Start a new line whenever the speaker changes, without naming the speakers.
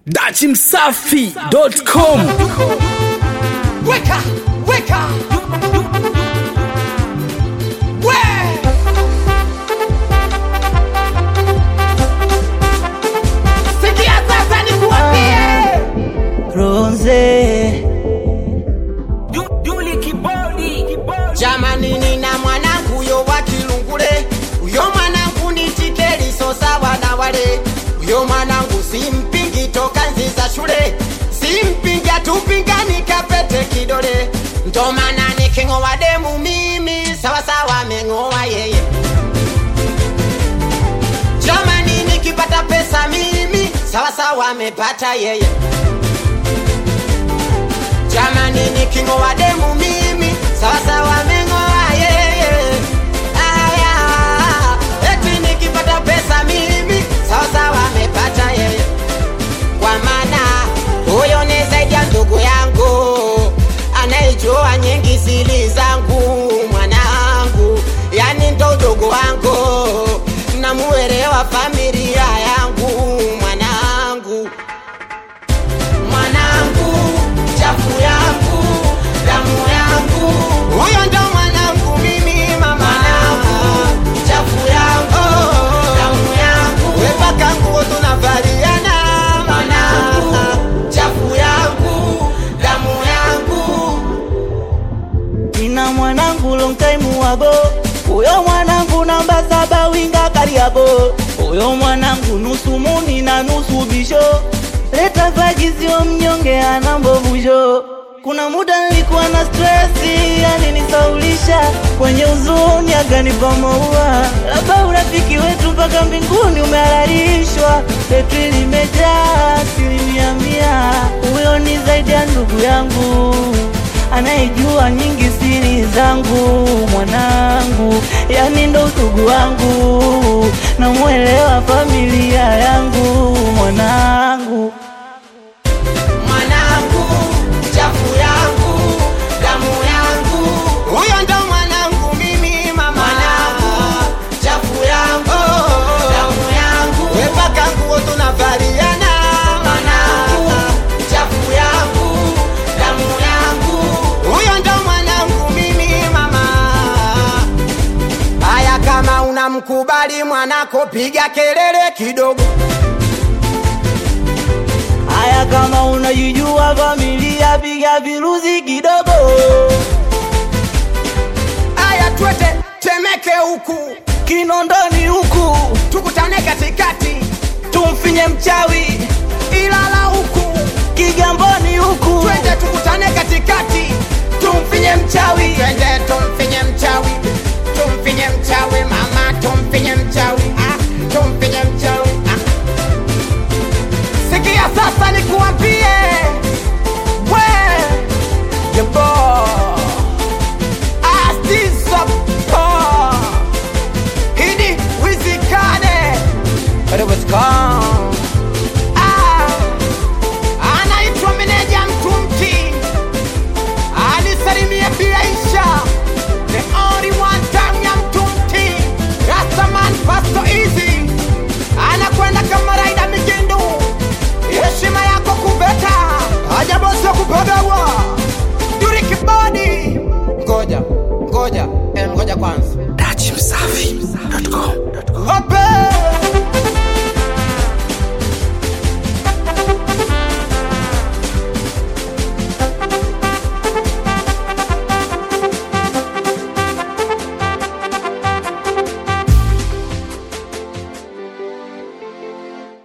dachimsafi.com
Weka, weka. We. Sikia sasa nikuambie.
Bronze
Jamani nina mwanangu yo wa Kilungule, uyo mwanangu ni tikeli so sawa na wale. Uyo mwanangu simpingi toka nzi za shule, simpingi atupingani kapete kidole. Ndo maana niking'oa demu mimi sawa sawa meng'oa yeye. Jamani nikipata pesa mimi sawa sawa amepata yeye. Jamani niking'oa demu mimi sawa sawa ameng'oa yeye. Aya, eti nikipata pesa mimi sawa sawa amepata yeye. Kwa maana huyo ni zaidi ya ndugu yangu anayejua nyingi siri zangu mwanangu, yani ndo ndugu wangu namuelewa familia yangu mwanangu mwanangu, chafu yangu, damu yangu, huyo ndo mwanangu mimi mama, mwanangu, chafu yangu, damu yangu, wepaka nguo tunavaliana, mwanangu, chafu yangu, damu yangu,
nina mwanangu long time wago uyo mwanangu namba saba winga kariabo uyo mwanangu nusu muni na nusu bisho leta vagizio mnyonge ana mbovusho kuna muda nilikuwa na stresi yani nisaulisha kwenye uzuni aganipa maua labda urafiki wetu mpaka mbinguni umehalalishwa betri limejaa asilimia mia huyo ni zaidi ya ndugu yangu anayejua nyingi siri zangu mwanangu, yani ndo udugu wangu, namwelewa familia yangu mwanangu.
mwanangu, chafu yangu, damu yangu, huyo ndo mwanangu mimi mama, mwanangu, chafu yangu, damu yangu, wepaka nguo tunavaliana, mwanangu, chafu yangu, damu yangu, huyo ndo mwanangu mimi mama. Haya, kama unamkubali mwanako, piga kelele kidogo.
Haya, kama unajijua familia, piga viruzi kidogo.
Aya, twete Temeke huku,
Kinondoni huku
tukutane katikati,
tumfinye mchawi,
ila